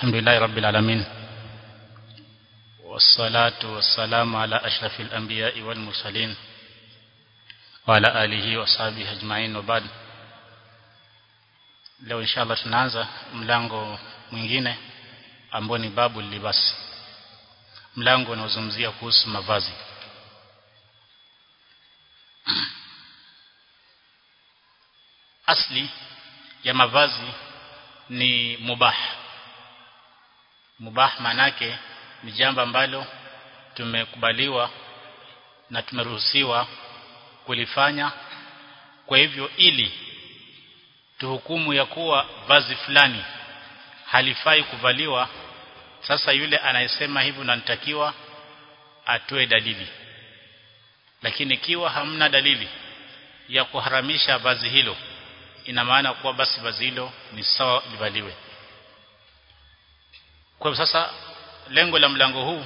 الحمد لله رب العالمين والصلاة والسلام على أشرف الأنبياء والمرسلين وعلى آله وصحبه أجمعين وبعد leo inshallah tunaanza mlango mwingine ambao ni babu libasi mlango unaozungumzia kuhusu mavazi asli ya mavazi ni mubah mubah manake ni jambo ambalo tumekubaliwa na tumeruhusiwa kulifanya kwa hivyo ili tuhukumu ya kuwa vazi fulani halifai kuvaliwa sasa yule anayesema hivyo nanitakiwa atoe dalili lakini ikiwa hamna dalili ya kuharamisha vazi hilo ina maana kuwa basi vazi hilo ni sawa livaliwe kwa sasa lengo la mlango huu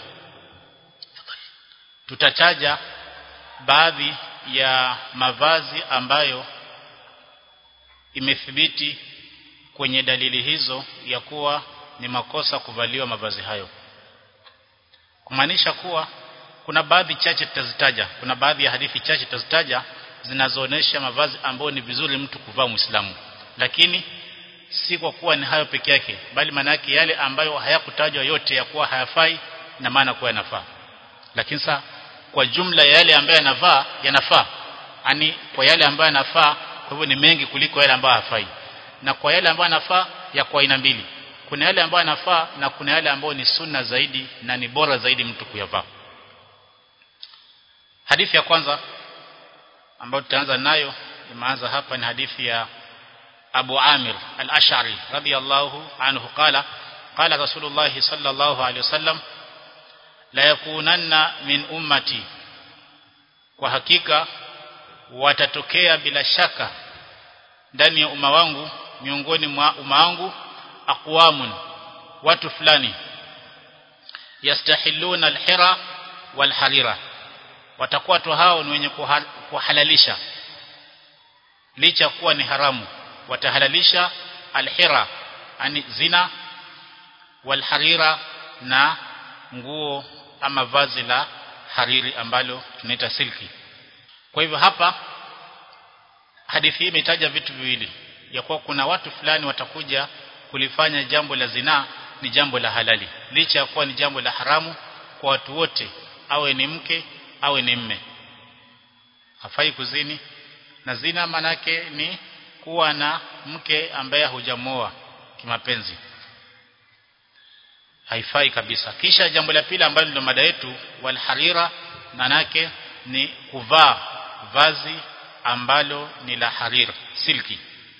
tutataja baadhi ya mavazi ambayo imethibiti kwenye dalili hizo ya kuwa ni makosa kuvaliwa mavazi hayo kumaanisha kuwa kuna baadhi chache tutazitaja kuna baadhi ya hadithi chache tutazitaja zinazoonesha mavazi ambayo ni vizuri mtu kuvaa muislamu lakini si kwa kuwa ni hayo peke yake bali manake yale ambayo hayakutajwa yote ya kuwa hayafai na maana kuwa yanafaa lakini sa kwa jumla ya yale ambayo yanafaa yanafaa yani kwa yale ambayo yanafaa kwa hivyo ni mengi kuliko yale ambayo hafai na kwa yale ambayo yanafaa ya kwa aina mbili kuna yale ambayo yanafaa na kuna yale ambayo ni sunna zaidi na ni bora zaidi mtu kuyavaa hadithi ya kwanza ambayo tutaanza nayo imeanza hapa ni hadithi ya Abu Amir al-Ash'ari radiyallahu anhu qala qala Rasulullah sallallahu alayhi wasallam la yakunanna min ummati kwa hakika watatokea bila shaka ndani ya umma wangu miongoni mwa umma wangu aqwamun watu fulani yastahilluna al-hira wal-harira watakuwa watu hao ni wenye kuhalalisha licha kuwa ni haramu watahalalisha alhira ani zina walharira na nguo ama vazi la hariri ambalo tunaita silki kwa hivyo hapa hadithi hii imetaja vitu viwili ya kuwa kuna watu fulani watakuja kulifanya jambo la zinaa ni jambo la halali licha ya kuwa ni jambo la haramu kwa watu wote awe ni mke awe ni mme hafai kuzini na zina manake ni kuwa na mke ambaye hujamoa kimapenzi haifai kabisa kisha jambo la pili ambalo ndio mada yetu walharira manake ni kuvaa vazi ambalo ni la harir silki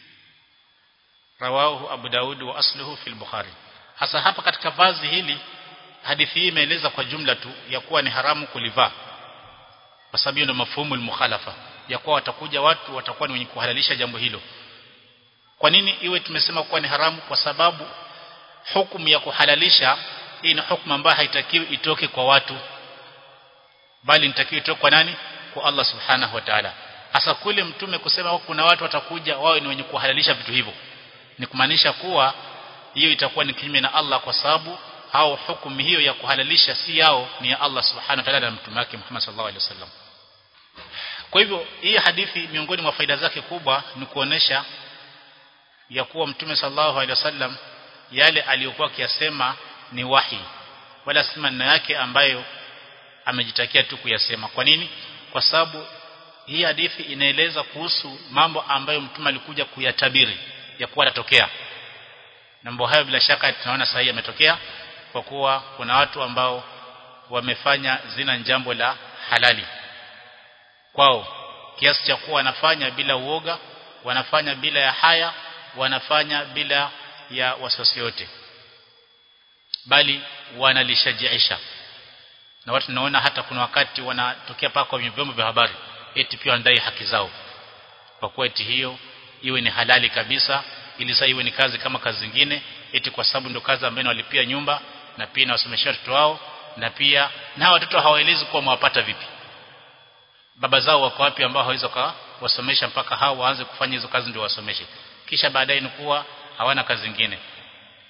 rawahu abu daud wa asluhu fil bukhari hasa hapa katika vazi hili hadithi hii imeeleza kwa jumla tu ya kuwa ni haramu kulivaa kwa sababu ndio mafhumu al-mukhalafa ya kuwa watakuja watu watakuwa ni wenye kuhalalisha jambo hilo kwa nini iwe tumesema kuwa ni haramu kwa sababu hukumu ya kuhalalisha hii ni hukumu ambayo haitakiwi itoke kwa watu bali inatakiwa itoke kwa nani kwa Allah subhanahu wa ta'ala hasa kule mtume kusema kuna watu watakuja wao ni wenye kuhalalisha vitu hivyo ni kumaanisha kuwa hiyo itakuwa ni kinyume na Allah kwa sababu au hukumu hiyo ya kuhalalisha si yao ni ya Allah subhanahu wa ta'ala na mtume wake Muhammad sallallahu alaihi wasallam kwa hivyo hii hadithi miongoni mwa faida zake kubwa ni kuonesha ya kuwa mtume sallallahu alaihi wasallam yale aliyokuwa akiyasema ni wahi wala si maneno yake ambayo amejitakia tu kuyasema kwa nini kwa sababu hii hadithi inaeleza kuhusu mambo ambayo mtume alikuja kuyatabiri ya kuwa yatatokea mambo hayo bila shaka tunaona sahihi yametokea kwa kuwa kuna watu ambao wamefanya zina jambo la halali kwao kiasi cha kuwa wanafanya bila uoga wanafanya bila ya haya wanafanya bila ya wasiwasi yote bali wanalishajiisha na watu tunaona hata kuna wakati wanatokea paka kwenye vyombo vya habari eti pia wanadai haki zao kwa kuwa eti hiyo iwe ni halali kabisa ili sasa iwe ni kazi kama kazi zingine eti kwa sababu ndio kazi ambayo walipia nyumba na pia inawasomesha watoto wao na pia na watoto hawaelezi kuwa mwapata vipi baba zao wako wapi ambao hawawezi kuwasomesha mpaka hao waanze kufanya hizo kazi ndio wasomeshe kisha baadaye ni kuwa hawana kazi nyingine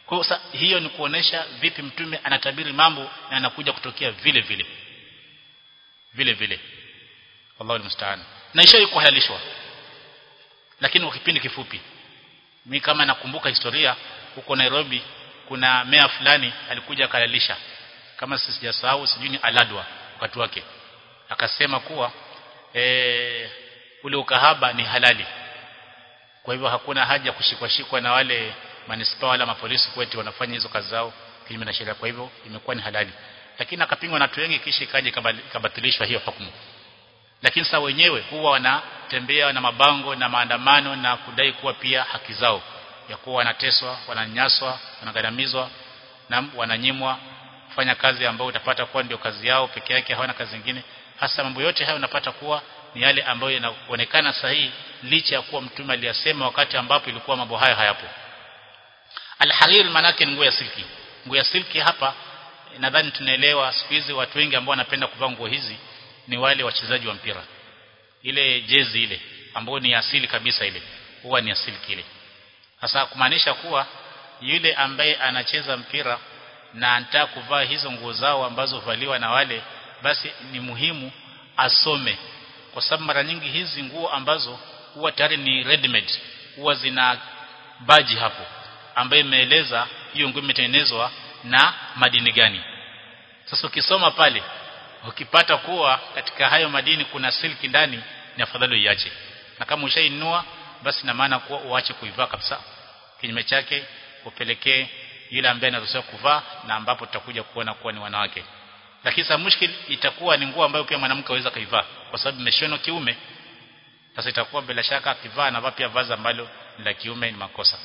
kwa hiyo hiyo ni kuonesha vipi mtume anatabiri mambo na anakuja kutokea vile vile vile vile Allahu musta'an na ishawahi kuhalalishwa lakini kwa kipindi kifupi mimi kama nakumbuka historia huko Nairobi kuna mea fulani alikuja akalalisha kama sijasahau sijui ni aladwa wakati wake akasema kuwa e, ule ukahaba ni halali kwa hivyo hakuna haja kushikwa shikwa na wale manispaa wala mapolisi kwetu wanafanya hizo kazi zao kinyume na sheria kwa hivyo imekuwa ni halali lakini akapingwa na watu wengi kisha ikaje ikabatilishwa hiyo hukumu lakini sasa wenyewe huwa wanatembea na mabango na maandamano na kudai kuwa pia haki zao ya kuwa wanateswa wananyaswa wanagandamizwa na wananyimwa kufanya kazi ambayo utapata kuwa ndio kazi yao peke yake hawana kazi nyingine hasa mambo yote hayo unapata kuwa ni yale ambayo yanaonekana sahihi licha ya kuwa mtume aliyasema wakati ambapo ilikuwa mambo hayo hayapo Al-harir manake ni nguo ya silki. Nguo ya silki hapa nadhani tunaelewa siku hizi watu wengi ambao wanapenda kuvaa nguo hizi ni wale wachezaji wa mpira. Ile jezi ile ambayo ni asili kabisa ile huwa ni asili kile. Sasa kumaanisha kuwa yule ambaye anacheza mpira na anataka kuvaa hizo nguo zao ambazo valiwa na wale basi ni muhimu asome kwa sababu mara nyingi hizi nguo ambazo huwa tayari ni ready made huwa zina baji hapo ambaye imeeleza hiyo nguo imetengenezwa na madini gani sasa ukisoma pale ukipata kuwa katika hayo madini kuna silki ndani ni afadhali uiache na kama ushainunua basi na maana kuwa uache kuivaa kabisa kinyume chake upelekee yule ambaye anaruhusiwa kuvaa na ambapo tutakuja kuona kuwa ni wanawake lakini sasa mushkil itakuwa ni nguo ambayo pia mwanamke aweza kaivaa kwa sababu imeshonwa kiume sasa itakuwa bila shaka akivaa na pia vazi ambalo la kiume ni makosa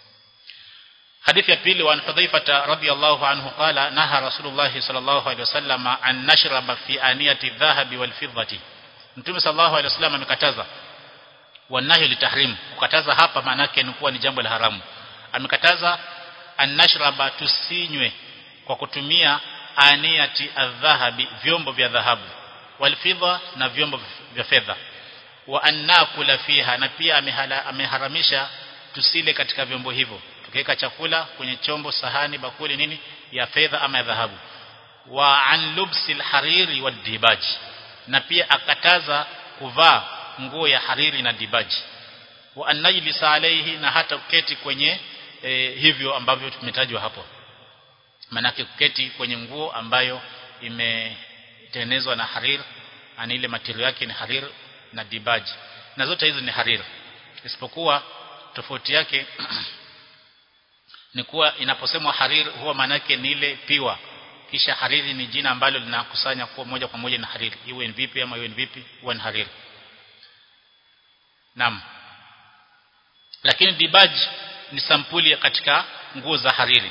حديث يبيل وعن حذيفة رضي الله عنه قال نهى رسول الله صلى الله عليه وسلم أن نشرب في آنية الذهب والفضة Mtume sallallahu alaihi wasallam amekataza wanahi litahrim kukataza hapa maana yake ni kuwa ni jambo la haramu amekataza annashraba tusinywe kwa kutumia aniyati adhahabi vyombo vya dhahabu walfidha na vyombo vya fedha wa annakula fiha na pia ameharamisha tusile katika vyombo hivyo tukiweka chakula kwenye chombo sahani bakuli nini ya fedha ama ya dhahabu wa an lubsil hariri wa dibaji na pia akataza kuvaa nguo ya hariri na dibaji wa anajlis alayhi na hata kuketi kwenye e, hivyo ambavyo tumetajwa hapo manake kuketi kwenye nguo ambayo imetengenezwa na harir ani ile material yake ni harir na dibaji na zote hizo ni harir isipokuwa tofauti yake ni kuwa inaposemwa harir huwa manake ni ile piwa kisha hariri ni jina ambalo linakusanya kuwa moja kwa moja na hariri iwe ni vipi ama iwe ni vipi huwa ni hariri Naam. Lakini dibaj ni sampuli katika nguo za hariri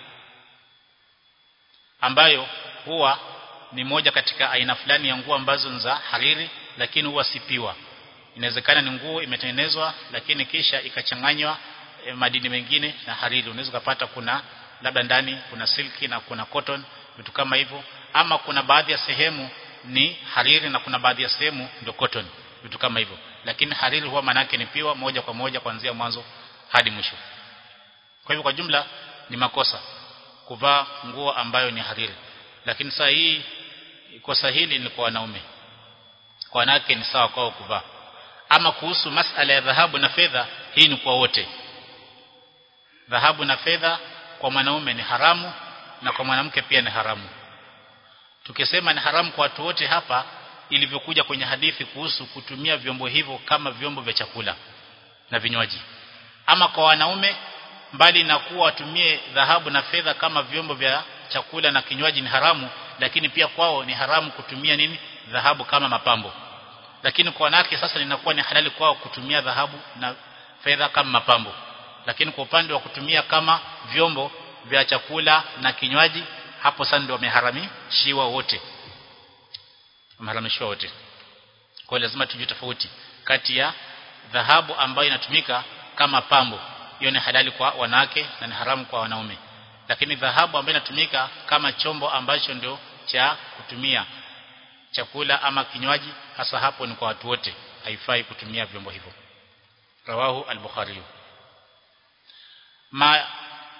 ambayo huwa ni moja katika aina fulani ya nguo ambazo ni za hariri lakini huwa sipiwa. Inawezekana ni nguo imetengenezwa lakini kisha ikachanganywa e, madini mengine na hariri. Unaweza kupata kuna labda ndani kuna silki na kuna cotton vitu kama hivyo ama kuna baadhi ya sehemu ni hariri na kuna baadhi ya sehemu ndio cotton vitu kama hivyo lakini hariri huwa manake ni piwa moja kwa moja kuanzia mwanzo hadi mwisho kwa hivyo kwa jumla ni makosa kuvaa nguo ambayo ni hariri lakini saa hii kosa hili ni kwa wanaume kwa wanawake ni sawa kwao kuvaa ama kuhusu masala ya dhahabu na fedha hii ni kwa wote dhahabu na fedha kwa mwanaume ni haramu na kwa mwanamke pia ni haramu tukisema ni haramu kwa watu wote hapa ilivyokuja kwenye hadithi kuhusu kutumia vyombo hivyo kama vyombo vya chakula na vinywaji ama kwa wanaume mbali na kuwa watumie dhahabu na fedha kama vyombo vya chakula na kinywaji ni haramu lakini pia kwao ni haramu kutumia nini dhahabu kama mapambo lakini kwa wanawake sasa linakuwa ni halali kwao kutumia dhahabu na fedha kama mapambo lakini kwa upande wa kutumia kama vyombo vya chakula na kinywaji hapo sasa ndio wameharamishiwa wote wameharamishwa wote kwa lazima tujue tofauti kati ya dhahabu ambayo inatumika kama pambo hiyo ni halali kwa wanawake na ni haramu kwa wanaume lakini dhahabu ambayo inatumika kama chombo ambacho ndio cha kutumia chakula ama kinywaji hasa hapo ni kwa watu wote haifai kutumia vyombo hivyo rawahu al-bukhari ma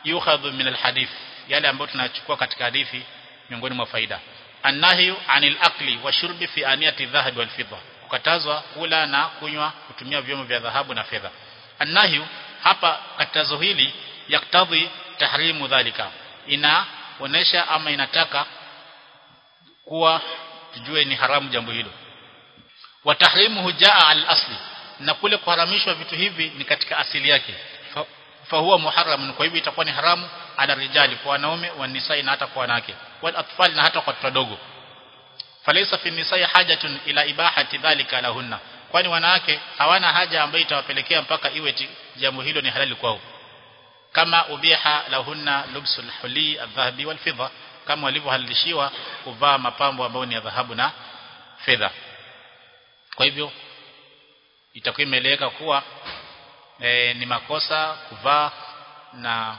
yukhadhu min alhadith yale ambayo tunachukua katika hadithi miongoni mwa faida annahyu anil akli wa shurbi fi aniyati dhahab wal fidda kukatazwa kula na kunywa kutumia vyombo vya dhahabu na fedha annahyu hapa katazo hili yaktadhi tahrimu dhalika inaonesha ama inataka kuwa tujue ni haramu jambo hilo wa tahrimuhu jaa al asli na kule kuharamishwa vitu hivi ni katika asili yake fa, fa huwa muharram kwa hivyo itakuwa ni haramu ala rijali kwa wanaume wa nisai na hata kwa wanawake wal atfal na hata kwa watoto wadogo falaysa fi nisai hajatun ila ibahati dhalika lahunna kwani wanawake hawana haja ambayo itawapelekea mpaka iwe jambo hilo ni halali kwao kama ubiha lahunna lubsul huli adhahabi wal fidda kama walivyohalalishiwa kuvaa mapambo ambayo ni ya dhahabu na fedha kwa hivyo itakuwa imeeleweka kuwa e, ni makosa kuvaa na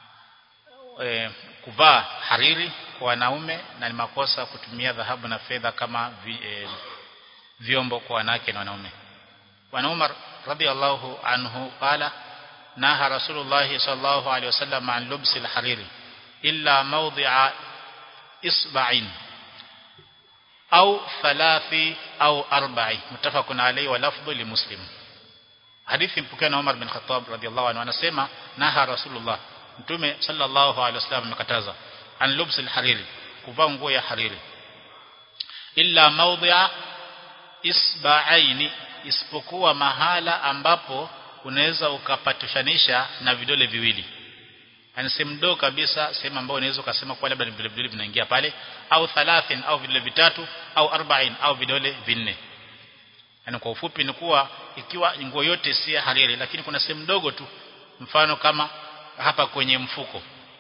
e, kuvaa hariri kwa wanaume na ni makosa kutumia dhahabu na fedha kama vi, e, vyombo kwa wanawake na wanaume Wan Umar radhiallahu anhu qala naha Rasulullah sallallahu alaihi wasallam an lubsi al-hariri illa mawdi'a isba'in au thalathi au arba'i mutafaqun alayhi wa lafdhu li muslim hadithi mpokea na Umar bin Khattab radhiallahu anhu anasema naha Rasulullah mtume sallallahu alaihi wasallam amekataza an lubsi al-hariri kuvaa nguo ya hariri illa mawdi'a isba'aini isipokuwa mahala ambapo unaweza ukapatishanisha na vidole viwili yani sehemu ndogo kabisa sehemu ambayo unaweza ukasema kwa labda ni vidole viwili vinaingia pale au thalathin au vidole vitatu au arba'in au vidole vinne yani kwa ufupi ni kuwa ikiwa nguo yote si hariri lakini kuna sehemu ndogo tu mfano kama hapa kwenye mfuko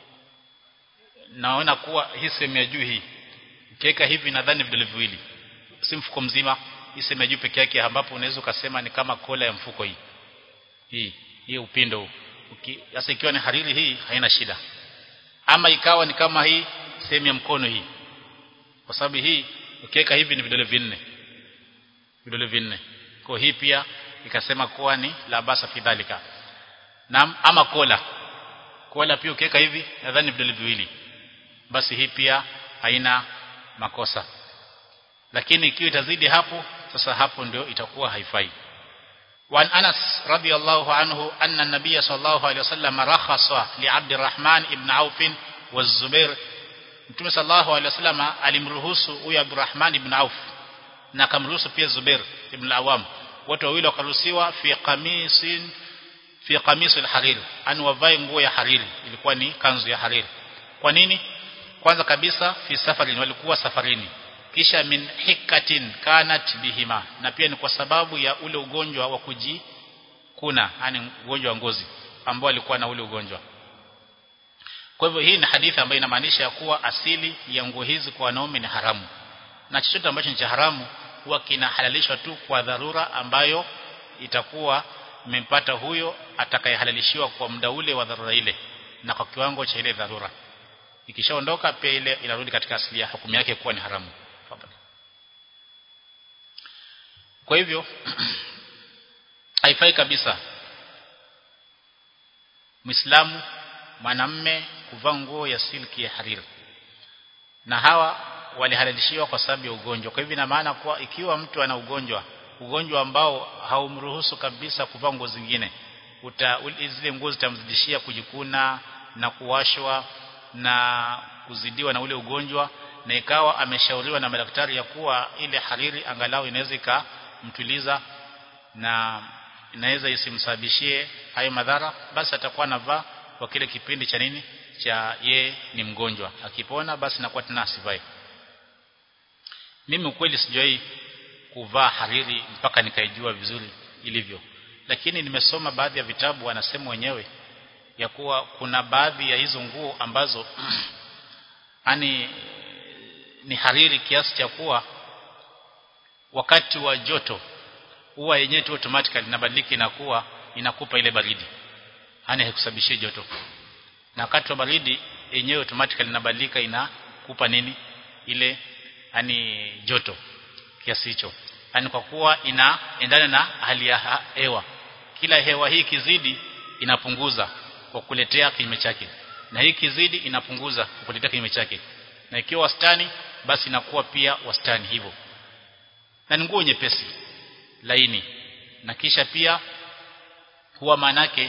naona kuwa hii sehemu ya juu hii ukiweka hivi nadhani vidole viwili si mfuko mzima hii sehemu ya juu peke yake ambapo unaweza ukasema ni kama kola ya mfuko hii hii hii upindo huu sasa ikiwa ni hariri hii haina shida ama ikawa ni kama hii sehemu ya mkono hii kwa sababu hii ukiweka hivi ni vidole vinne vidole vinne kwa hii pia ikasema kuwa ni la basa fidhalika na ama kola kola pia ukiweka hivi nadhani vidole viwili basi hii pia haina makosa lakini ikiwa itazidi hapo sasa hapo ndio itakuwa haifai وعن أنس رضي الله عنه أن النبي صلى الله عليه وسلم رخص لعبد الرحمن ابن عوف والزبير Mtume sallallahu alaihi wasallam alimruhusu huyu Abdurrahman ibn Auf na akamruhusu pia Zubair ibn Awam wote wawili wakaruhusiwa fi qamisin fi qamis al-harir an wavae nguo ya hariri ilikuwa ni kanzu ya hariri kwa nini kwanza kabisa fi safarin walikuwa safarini kisha min hikatin kanat bihima na pia ni kwa sababu ya ule ugonjwa wa kujikuna yani ugonjwa wa ngozi ambao alikuwa na ule ugonjwa kwa hivyo hii ni hadithi ambayo inamaanisha kuwa asili ya nguo hizi kwa wanaume ni haramu na chochote ambacho ni cha haramu huwa kinahalalishwa tu kwa dharura ambayo itakuwa imempata huyo atakayehalalishiwa kwa muda ule wa dharura ile na kwa kiwango cha ile dharura ikishaondoka pia ile inarudi katika asili ya hukumu yake kuwa ni haramu kwa hivyo haifai kabisa Muislamu mwanamme kuvaa nguo ya silki ya hariri na hawa walihalalishiwa kwa sababu ya ugonjwa kwa hivyo ina maana kuwa ikiwa mtu ana ugonjwa ugonjwa ambao haumruhusu kabisa kuvaa nguo zingine uta zile nguo zitamzidishia kujikuna na kuwashwa na kuzidiwa na ule ugonjwa na ikawa ameshauriwa na madaktari ya kuwa ile hariri angalau inaweza ikamtuliza na inaweza isimsababishie hayo madhara basi atakuwa anavaa kwa kile kipindi cha nini cha ye ni mgonjwa akipona basi nakuwa tena asivai mimi ukweli sijai kuvaa hariri mpaka nikaijua vizuri ilivyo lakini nimesoma baadhi ya vitabu wanasema wenyewe ya kuwa kuna baadhi ya hizo nguo ambazo ani ni hariri kiasi cha kuwa wakati wa joto huwa yenyewe tu automatically inabadilika inakuwa inakupa ile baridi yani haikusababishii joto na wakati wa baridi yenyewe automatically inabadilika inakupa nini ile yani joto kiasi hicho yani kwa kuwa inaendana na hali ya hewa kila hewa hii kizidi inapunguza kwa kuletea kinyume chake na hii kizidi inapunguza kukuletea kinyume chake na ikiwa wastani basi inakuwa pia wastani hivyo na ni nguo nyepesi laini na kisha pia huwa manake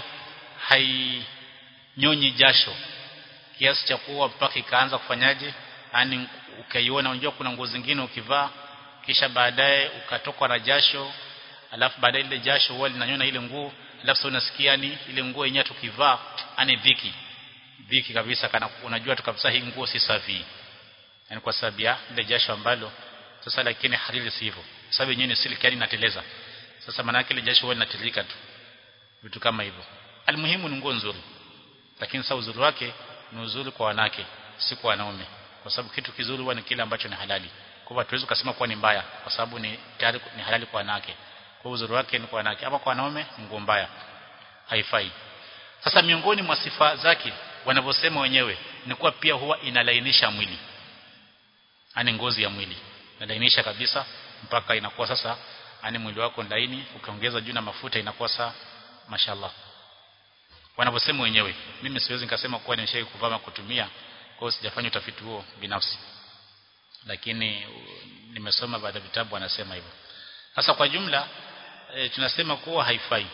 hainyonyi jasho kiasi cha kuwa mpaka ikaanza kufanyaje yani ukaiona unajua kuna nguo zingine ukivaa kisha baadaye ukatokwa na jasho alafu baadaye ile jasho huwa linanyona ile nguo alafu sasa unasikia ni ile nguo yenyewe tukivaa ani dhiki dhiki kabisa kana unajua tu kabisa hii nguo si safi yani kwa sababu ya ile jasho ambalo sasa lakini hariri si hivyo sababu yenyewe ni silk yani inateleza sasa maana yake ile jasho huwa linatiririka tu vitu kama hivyo almuhimu ni nguo nzuri lakini sasa uzuri wake ni uzuri kwa wanawake si kwa wanaume kwa sababu kitu kizuri huwa ni kile ambacho ni halali kwa hivyo hatuwezi kusema kuwa ni mbaya kwa sababu ni tayari ni halali kwa wanawake kwa uzuri wake ni kwa wanawake ama kwa wanaume nguo mbaya haifai sasa miongoni mwa sifa zake wanavyosema wenyewe ni kuwa pia huwa inalainisha mwili ani ngozi ya mwili inalainisha kabisa mpaka inakuwa sasa ani mwili wako laini ukiongeza juu na mafuta inakuwa saa mashallah wanavyosema wenyewe mimi siwezi nikasema kuwa nimeshawahi kuvaa kutumia kwa hiyo sijafanya utafiti huo binafsi lakini nimesoma baadhi ya vitabu wanasema hivyo sasa kwa jumla e, tunasema kuwa haifai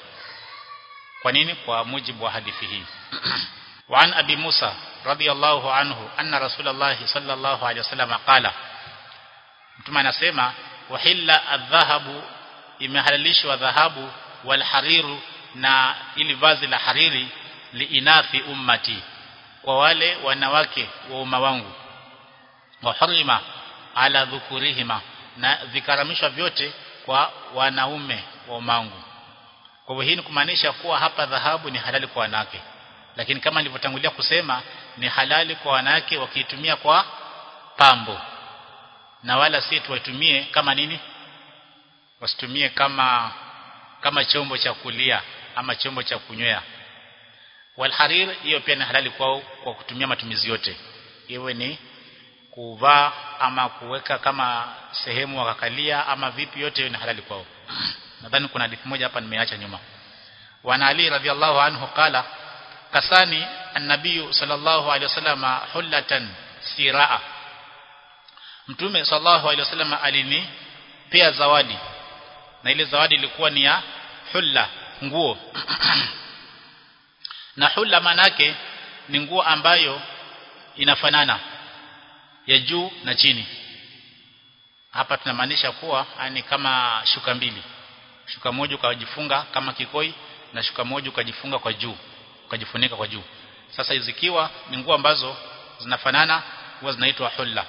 kwa nini kwa mujibu wa hadithi hii وعن أبي موسى رضي الله عنه أن رسول الله صلى الله عليه وسلم قال mtume anasema wahilla adhahabu imehalalishwa dhahabu walhariru na ili vazi la hariri liinafi ummati kwa wale wanawake wa umma wangu wa hurima ala dhukurihima na vikaramishwa vyote kwa wanaume wa umma wangu kwa hivyo hii ni kumaanisha kuwa hapa dhahabu ni halali kwa wanawake lakini kama nilivyotangulia kusema ni halali kwa wanawake wakiitumia kwa pambo na wala si tuwatumie kama nini wasitumie kama kama chombo cha kulia ama chombo cha kunywea walharir hiyo pia ni halali kwao kwa kutumia matumizi yote iwe ni kuvaa ama kuweka kama sehemu wakakalia ama vipi yote hiyo ni halali kwao nadhani kuna hadithi moja hapa nimeacha nyuma wana ali radhiallahu anhu qala kasani an-nabiy sallallahu alaihi wasallam hullatan siraa mtume sallallahu alaihi wasallam alini pia zawadi na ile zawadi ilikuwa ni ya hulla nguo na hulla manake ni nguo ambayo inafanana ya juu na chini hapa tunamaanisha kuwa ni kama shuka mbili shuka moja ukajifunga kama kikoi na shuka moja ukajifunga kwa juu ukajifunika kwa juu sasa zikiwa ni nguo ambazo zinafanana huwa zinaitwa hulla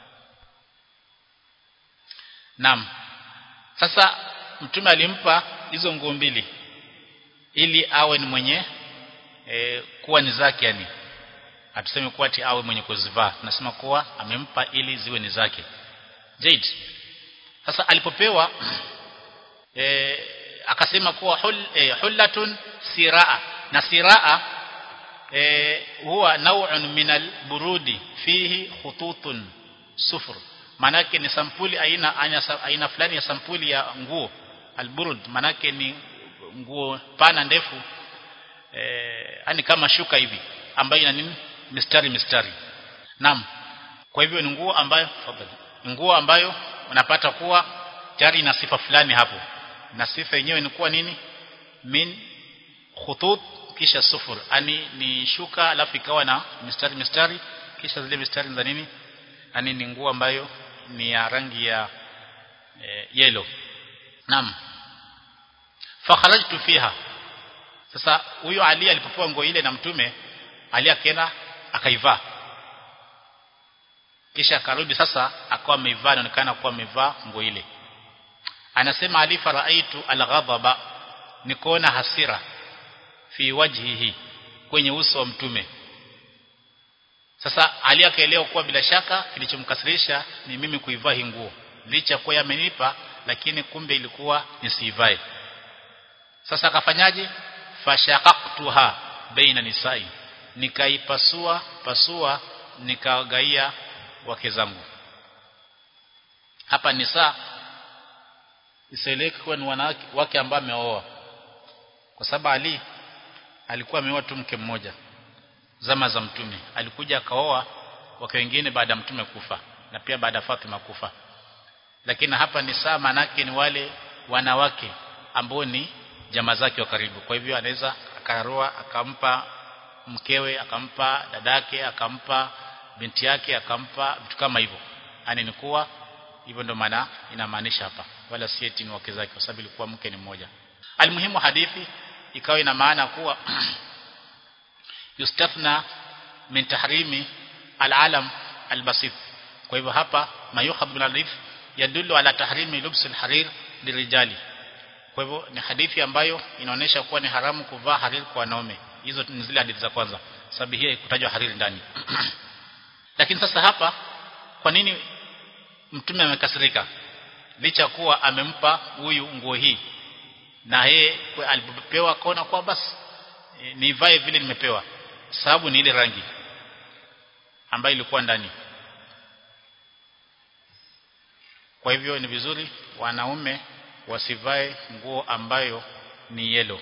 Naam. Sasa mtume alimpa hizo nguo mbili ili awe ni mwenye e, kuwa ni zake yani. Hatuseme kuwa ati awe mwenye kuzivaa. Tunasema kuwa amempa ili ziwe ni zake. Zaid. Sasa alipopewa e, akasema kuwa hul, e, hullatun siraa na siraa e, huwa naw'un min al-burudi fihi khututun sufur manake ni sampuli aina aina, aina fulani ya sampuli ya nguo alburud manake ni nguo pana ndefu eh yani kama shuka hivi ambayo ina nini mistari mistari naam kwa hivyo ni nguo ambayo fadhali nguo ambayo unapata kuwa tayari ina sifa fulani hapo na sifa yenyewe ni kuwa nini min khutut kisha sufur ani ni shuka alafu ikawa na mistari mistari kisha zile mistari za nini ani ni nguo ambayo ni ya rangi ya e, yellow naam fakharajtu fiha sasa huyo Ali alipopewa nguo ile na mtume Ali akaenda akaivaa kisha akarudi sasa akawa ameivaa inaonekana kuwa amevaa nguo ile anasema Ali faraitu alghadaba nikoona hasira fi wajhihi kwenye uso wa mtume sasa Ali akaelewa kuwa bila shaka kilichomkasirisha ni mimi kuivaa hii nguo licha kuwa yamenipa lakini kumbe ilikuwa nisiivae sasa akafanyaje fashaqaqtuha baina nisai nikaipasua pasua nikawagaia wake zangu hapa nisa isieleke kuwa ni wanawake wake ambao ameoa kwa sababu Ali alikuwa ameoa tu mke mmoja zama za mtume alikuja akaoa wake wengine baada ya mtume kufa na pia baada ya Fatima kufa lakini hapa ni saa manake ni wale wanawake ambao ni jamaa zake wa karibu kwa hivyo anaweza akaroa akampa mkewe akampa dadake akampa binti yake akampa vitu kama hivyo yani ni kuwa hivyo ndo maana inamaanisha hapa wala si eti ni wake zake kwa sababu ilikuwa mke ni mmoja almuhimu hadithi ikawa ina maana kuwa yustafna min tahrimi alalam albasit kwa hivyo hapa mayukhad min alif yadullu ala tahrimi lubs alharir lirijali kwa hivyo ni hadithi ambayo inaonyesha kuwa ni haramu kuvaa hariri kwa wanaume hizo ni zile hadithi za kwanza sababu hii haikutajwa hariri ndani lakini sasa hapa kwa nini mtume amekasirika licha kuwa amempa huyu nguo hii na yeye alipopewa akaona kwa basi e, nivae vile nimepewa sababu ni ile rangi ambayo ilikuwa ndani kwa hivyo ni vizuri wanaume wasivae nguo ambayo ni yelo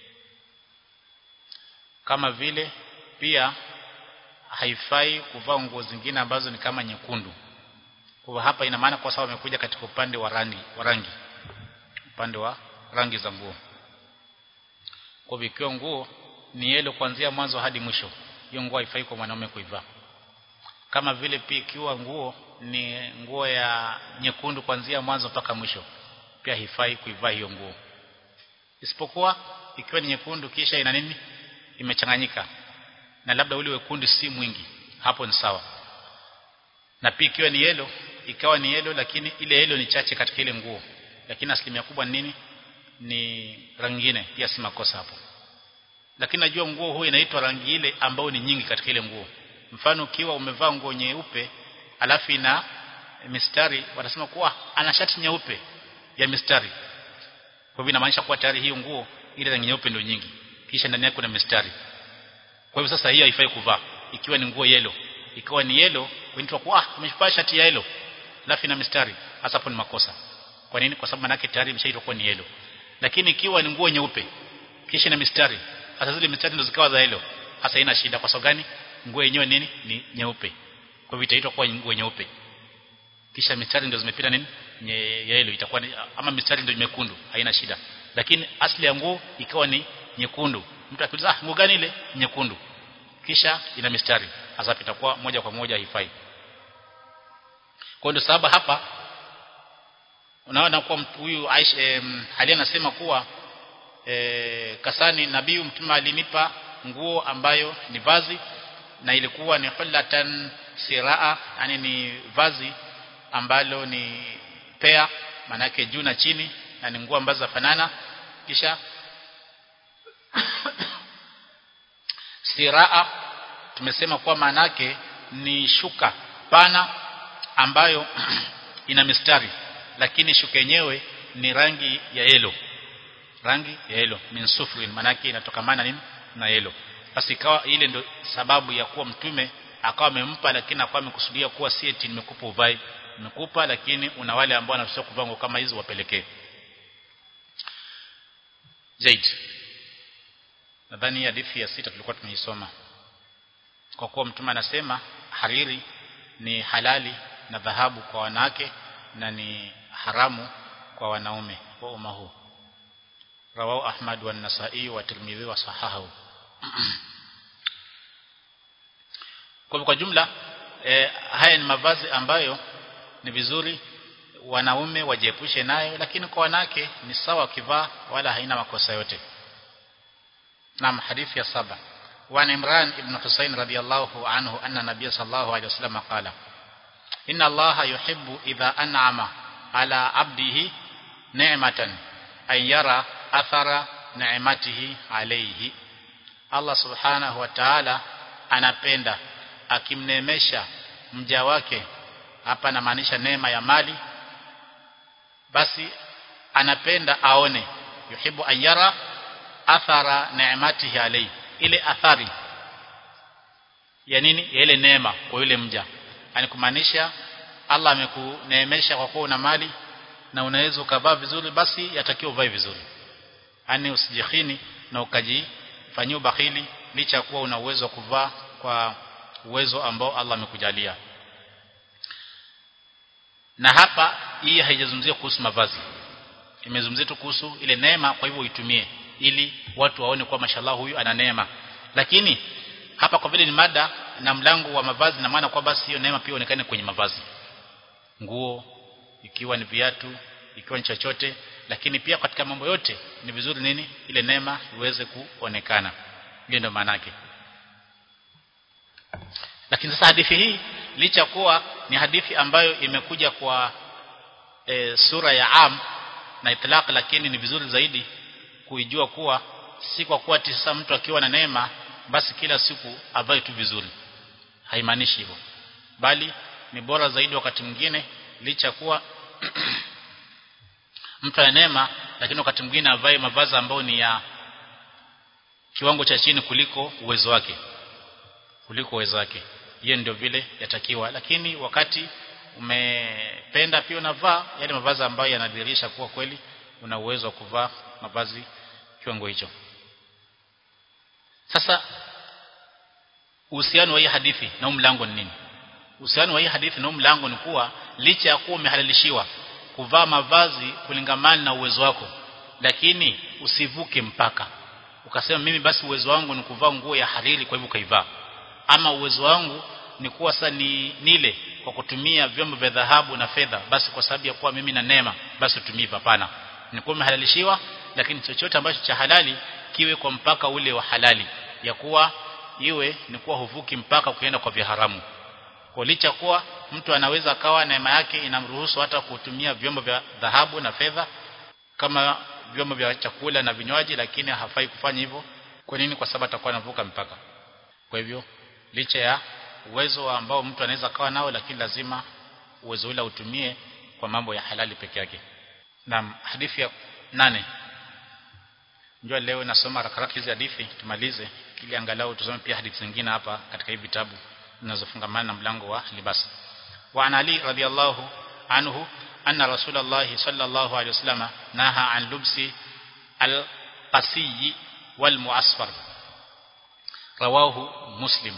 kama vile pia haifai kuvaa nguo zingine ambazo ni kama nyekundu kwa hapa ina maana kwa sababu amekuja katika upande wa rangi wa rangi upande wa rangi za nguo kwa hivyo ikiwa nguo ni yelo kuanzia mwanzo hadi mwisho hiyo nguo haifai kwa mwanaume kuivaa kama vile pia ikiwa nguo ni nguo ya nyekundu kuanzia mwanzo mpaka mwisho pia haifai kuivaa hiyo nguo isipokuwa ikiwa ni nyekundu kisha ina nini imechanganyika na labda ule wekundu si mwingi hapo ni sawa na pia ikiwa ni yelo ikawa ni yelo lakini ile yelo ni chache katika ile nguo lakini asilimia kubwa ni nini ni rangi nyingine pia si makosa hapo lakini najua nguo huu inaitwa rangi ile ambayo ni nyingi katika ile nguo mfano ukiwa umevaa nguo nyeupe alafu ina mistari wanasema kuwa ana shati nyeupe ya mistari kwa hivyo inamaanisha kuwa tayari hiyo nguo ile rangi nyeupe ndio nyingi kisha ndani yake kuna mistari kwa hivyo sasa hiyo haifai kuvaa ikiwa ni nguo yelo ikiwa ni yelo kuitwa kwa amevaa shati ya yelo alafu ina mistari hasa hapo ni makosa kwa nini kwa sababu manake tayari imeshaitwa kuwa ni yelo lakini ikiwa ni nguo nyeupe kisha ina mistari hasa zile mistari ndio zikawa za yelo hasa ina shida kwa sababu gani nguo yenyewe nini ni nyeupe kwa hivyo itaitwa kuwa nguo nyeupe kisha mistari ndio zimepita nini nye yellow itakuwa ni, ama mistari ndio mekundu haina shida lakini asili ya nguo ikawa ni nyekundu mtu akiuliza ah nguo gani ile nyekundu kisha ina mistari hasa itakuwa moja kwa moja haifai kwa ndio sababu hapa unaona kuwa huyu Aisha eh, hali anasema kuwa eh, kasani nabii mtume alinipa nguo ambayo ni vazi na ilikuwa ni hullatan siraa yani ni vazi ambalo ni pea manake juu na chini na ni nguo ambazo zafanana kisha siraa tumesema kuwa manake ni shuka pana ambayo ina mistari lakini shuka yenyewe ni rangi ya yelo rangi ya yelo min sufrin manake inatokamana nini na yelo basi ikawa ile ndio sababu ya kuwa mtume akawa amempa lakini akawa amekusudia kuwa si eti nimekupa uvai nimekupa lakini una wale ambao wanafaa kuvaa nguo kama hizo wapelekee zaid nadhani hadithi ya sita tulikuwa tumeisoma kwa kuwa mtume anasema hariri ni halali na dhahabu kwa wanawake na ni haramu kwa wanaume wa umma huu rawahu ahmad wa nasai wa tirmidhi wa sahahu kwa kwa jumla e, haya ni mavazi ambayo ni vizuri wanaume wajiepushe nayo lakini kwa wanawake ni sawa kivaa wala haina makosa yote naam hadithi ya saba وعن عمران بن حسين رضي الله عنه أن النبي صلى الله عليه وسلم قال إن الله يحب إذا أنعم على عبده نعمة أن يرى أثر نعمته عليه Allah subhanahu wa ta'ala anapenda akimnemesha mja wake hapa anamaanisha neema ya mali basi anapenda aone yuhibu ayara athara neematihi alayhi ile athari ya nini ya ile neema kwa yule mja yani kumaanisha Allah amekuneemesha kwa kuwa una mali na unaweza ukavaa vizuri basi yatakiwa uvae vizuri yani usijikhini na ukajifanyia ubakhili licha ya kuwa una uwezo wa kuvaa kwa uwezo ambao Allah amekujalia na hapa hii haijazungumzia kuhusu mavazi imezungumzia tu kuhusu ile neema kwa hivyo uitumie ili watu waone kwa mashallah huyu ana neema lakini hapa kwa vile ni mada na mlango wa mavazi na maana kwa basi hiyo neema pia onekane kwenye mavazi nguo ikiwa ni viatu ikiwa ni chochote lakini pia katika mambo yote ni vizuri nini ile neema iweze kuonekana hiyo ndio maana yake lakini sasa hadithi hii licha kuwa ni hadithi ambayo imekuja kwa e, sura ya am na itlaq lakini ni vizuri zaidi kuijua kuwa si kwa kuwa sasa mtu akiwa na neema basi kila siku avae tu vizuri haimaanishi hivyo bali ni bora zaidi wakati mwingine licha kuwa mtu ana neema lakini wakati mwingine avae mavazi ambayo ni ya kiwango cha chini kuliko uwezo wake kuliko uwezo wake hiyo ndio vile yatakiwa lakini wakati umependa pia unavaa yale mavazi ambayo yanadhihirisha kuwa kweli una uwezo wa kuvaa mavazi kiwango hicho sasa uhusiano wa hii hadithi na mlango ni nini uhusiano wa hii hadithi na mlango ni kuwa licha ya kuwa umehalalishiwa kuvaa mavazi kulingamana na uwezo wako lakini usivuke mpaka ukasema mimi basi uwezo wangu ni kuvaa nguo ya hariri kwa hivyo kaivaa ama uwezo wangu ni kuwa sasa ni nile kwa kutumia vyombo vya dhahabu na fedha basi kwa sababu ya kuwa mimi na neema basi utumie hapana ni kuwa umehalalishiwa lakini chochote ambacho cha halali kiwe kwa mpaka ule wa halali ya kuwa iwe ni kuwa huvuki mpaka kuenda kwa vya haramu kwa licha kuwa mtu anaweza akawa neema yake inamruhusu hata kutumia vyombo vya dhahabu na fedha kama vyombo vya chakula na vinywaji lakini hafai kufanya hivyo kwa nini kwa sababu atakuwa anavuka mpaka kwa hivyo licha ya uwezo ambao mtu anaweza kawa nao lakini lazima uwezo ule utumie kwa mambo ya halali peke yake na hadithi ya nane njoo leo nasoma haraka hizi hadithi tumalize ili angalau tusome pia hadithi zingine hapa katika hivi vitabu zinazofungamana na mlango wa libas wa an ali radhiallahu anhu anna rasulullah sallallahu alaihi wasallam naha an lubsi al-qasiy wal mu'asfar rawahu muslim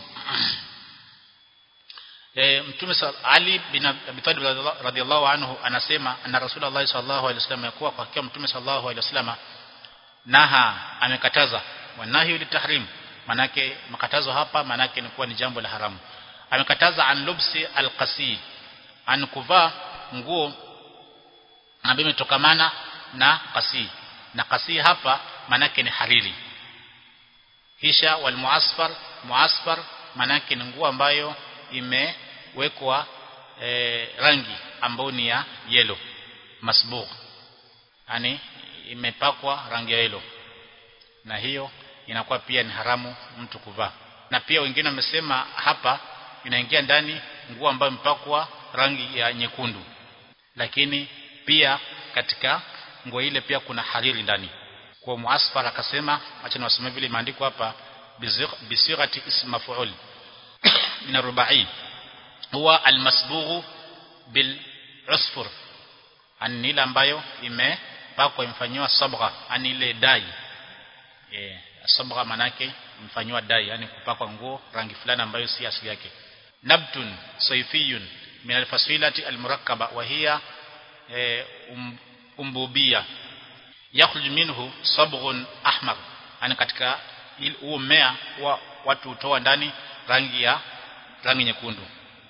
e, mtume Ali bin Abi Talib radhiallahu anhu anasema anna rasulullah sallallahu alaihi wasallam yakuwa kwa hakika mtume sallallahu alaihi wasallam naha amekataza wanahi litahrim manake makatazo hapa manake ni kuwa ni jambo la haramu amekataza an lubsi alqasi an kuvaa nguo ambayo imetokamana na qasi na qasi hapa manake ni hariri kisha wal muasfar muasfar manake ni nguo ambayo imewekwa e, rangi ambayo ni ya yellow masbugh yani imepakwa rangi ya yellow na hiyo inakuwa pia ni haramu mtu kuvaa na pia wengine wamesema hapa inaingia ndani nguo ambayo imepakwa rangi ya nyekundu lakini pia katika nguo ile pia kuna hariri ndani kwa muasfar akasema acha niwasomee vile imeandikwa hapa bisighati ism maf'ul min rubai huwa almasbughu bil usfur ani ile ambayo imepakwa imfanywa sabgha ani ile dai eh sabgha manake mfanywa dai yani kupakwa nguo rangi fulani ambayo si asili yake nabtun sayfiyun min alfasilati almurakkaba wa hiya um, umbubia yakhruju minhu sabghun ahmar yani katika huo mmea wa watu hutoa ndani rangi ya rangi nyekundu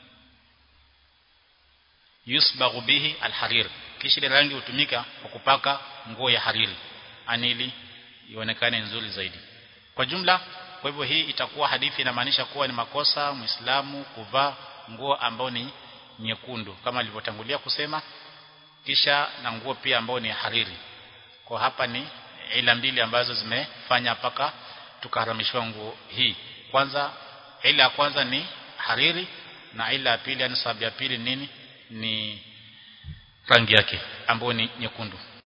yusbaghu bihi alharir kisha ile rangi hutumika kwa kupaka nguo ya hariri anili ionekane nzuri zaidi kwa jumla kwa hivyo hii itakuwa hadithi inamaanisha kuwa ni makosa muislamu kuvaa nguo ambayo ni nyekundu kama alivyotangulia kusema kisha na nguo pia ambayo ni hariri kwa hapa ni ila mbili ambazo zimefanya paka tukaharamishwa nguo hii kwanza ila ya kwanza ni hariri na ila ya pili yani sababu ya pili nini ni rangi yake ambayo ni nyekundu